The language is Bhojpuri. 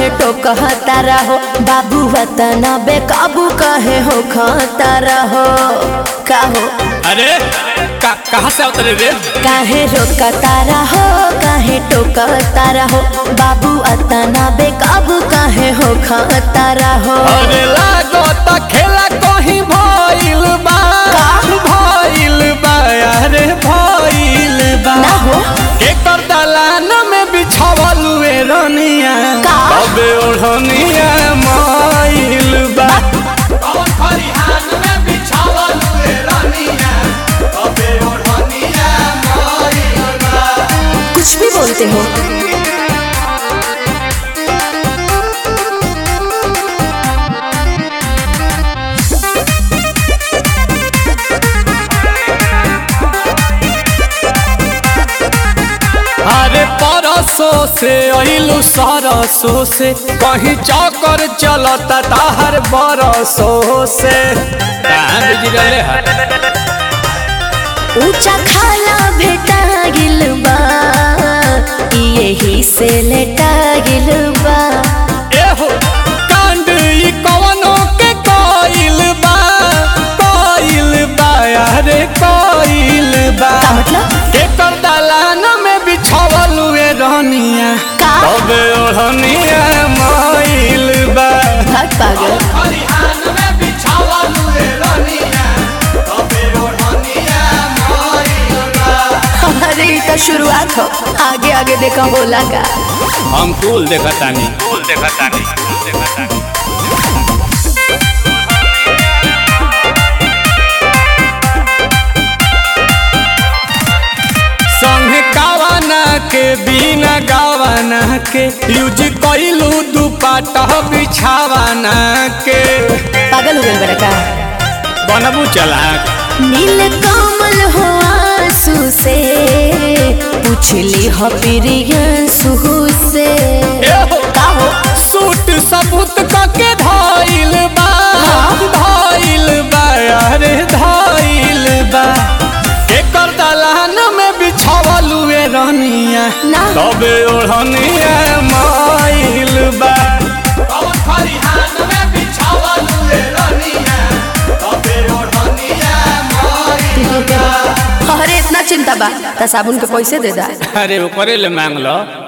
काहे टोकता रहो बाबू वतना बेकाबू काहे हो खाता रहो काहो अरे का, कहाँ से उतरे रे काहे रोकता रहो काहे टोकता रहो बाबू अतना बेकाबू काहे हो खाता रहो अरे लागो त खेला कहीं भइल बा भइल बा अरे भइल बा ना हो एकर दलान में बिछावल हुए रनिया का? अबे ओढ़निया माइल बा कौन खरिहान में बिछावल हुए रनिया अबे ओढ़निया माइल बा कुछ भी बोलते हो अरे परसों से अइलू सरसों से कहीं चौकर चलता ताहर बरसों से कहाँ बिजरले है ऊंचा खाला भेटा गिल बा यही से लेटा गिल बा एहो कांड ई कवनो के कोइल बा कोइल बा अरे कोइल बा का मतलब एकर दलान में बिछावल हुए रहनिया का? तबे ओढ़निया माइल बा भाग पागल खरिहान में बिछावल हुए रहनिया तबे ओढ़निया माइल बा अरे ये तो शुरुआत हो आगे आगे देखा बोला का हम कुल देखतानी कुल देखतानी कुल देखतानी संगे गावाना के बिना गावाना के यूज कइलू दुपट्टा बिछावाना के पागल हो गए बड़ा का बनबू चलाक नील कमल हो आंसू से पूछली हो प्रियंसु से एहो का हो सूट सबूत कके धाइल बा धाइल बा अरे धाइल बा एकर दलान में बिछावल हुए रहनिया ना। तबे ओढ़निया माइल बा कौन खरिहान में बिछावल हुए रहनिया तबे ओढ़निया माइल अरे इतना चिंता बा त साबुन के पैसे दे दा अरे ओकरे ले मांग लो